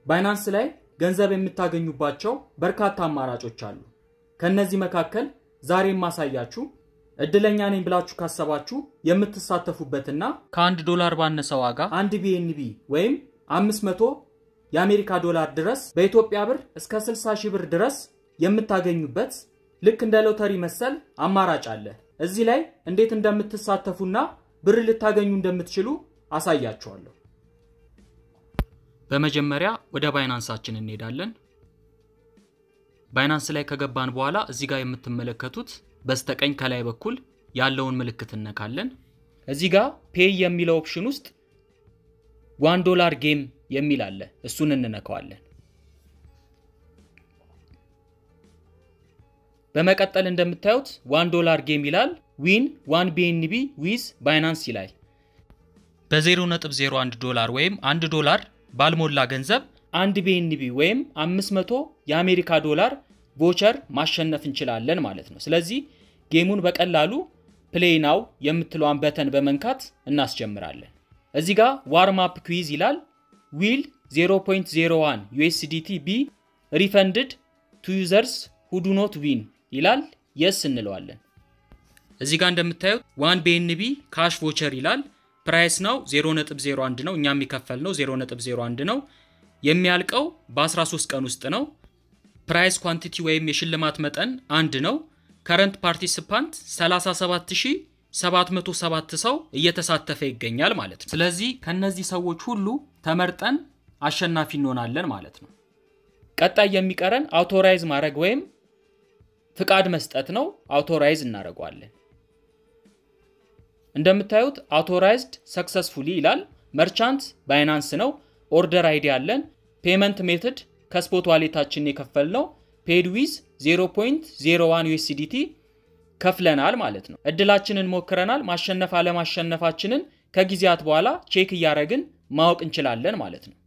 ባይናንስ ላይ ገንዘብ የምታገኙባቸው በርካታ አማራጮች አሉ። ከእነዚህ መካከል ዛሬ የማሳያችሁ እድለኛ ነኝ ብላችሁ ካሰባችሁ የምትሳተፉበትና ከአንድ ዶላር ባነሰ ዋጋ አንድ ቢኤንቢ ወይም 500 የአሜሪካ ዶላር ድረስ በኢትዮጵያ ብር እስከ 60 ሺህ ብር ድረስ የምታገኙበት ልክ እንደ ሎተሪ መሰል አማራጭ አለ። እዚህ ላይ እንዴት እንደምትሳተፉና ብር ልታገኙ እንደምትችሉ አሳያችኋለሁ። በመጀመሪያ ወደ ባይናንሳችን እንሄዳለን። ባይናንስ ላይ ከገባን በኋላ እዚህ ጋር የምትመለከቱት በስተቀኝ ከላይ በኩል ያለውን ምልክት እነካለን። እዚህ ጋር ፔይ የሚለው ኦፕሽን ውስጥ ዋን ዶላር ጌም የሚል አለ። እሱን እንነካዋለን። በመቀጠል እንደምታዩት ዋን ዶላር ጌም ይላል። ዊን ዋን ቢኤንቢ ዊዝ ባይናንስ ይላል። በ0.01 ዶላር ወይም 1 ዶላር ባልሞላ ገንዘብ አንድ ቢኤንቢ ወይም 500 የአሜሪካ ዶላር ቮቸር ማሸነፍ እንችላለን ማለት ነው። ስለዚህ ጌሙን በቀላሉ ፕሌይ ናው የምትለዋን በተን በመንካት እናስጀምራለን። እዚህ ጋር ዋርም አፕ ኩዊዝ ይላል። ዊል 0.01 ዩኤስዲቲ ቢ ሪፈንድድ ቱ ዩዘርስ ሁዱ ኖት ዊን ይላል። የስ እንለዋለን። እዚህ ጋር እንደምታዩት ዋን ቢኤንቢ ካሽ ቮቸር ይላል። ፕራይስ ነው 0.01 ነው። እኛ የሚከፈል ነው 0.01 ነው። የሚያልቀው በ13 ቀን ውስጥ ነው። ፕራይስ ኳንቲቲ ወይም የሽልማት መጠን አንድ ነው። ከረንት ፓርቲሲፓንት 37707 ሰው እየተሳተፈ ይገኛል ማለት ነው። ስለዚህ ከነዚህ ሰዎች ሁሉ ተመርጠን አሸናፊ እንሆናለን ማለት ነው። ቀጣይ የሚቀረን አውቶራይዝ ማድረግ ወይም ፍቃድ መስጠት ነው። አውቶራይዝ እናደርገዋለን። እንደምታዩት አውቶራይዝድ ሰክሰስፉሊ ይላል። መርቻንት ባይናንስ ነው። ኦርደር አይዲ አለን። ፔመንት ሜትድ ከስፖት ዋሌታችን የከፈል ነው። ፔድ ዊዝ 0.01 ዩኤስዲቲ ከፍለናል ማለት ነው። እድላችንን ሞክረናል። ማሸነፍ አለማሸነፋችንን ከጊዜያት በኋላ ቼክ እያደረግን ማወቅ እንችላለን ማለት ነው።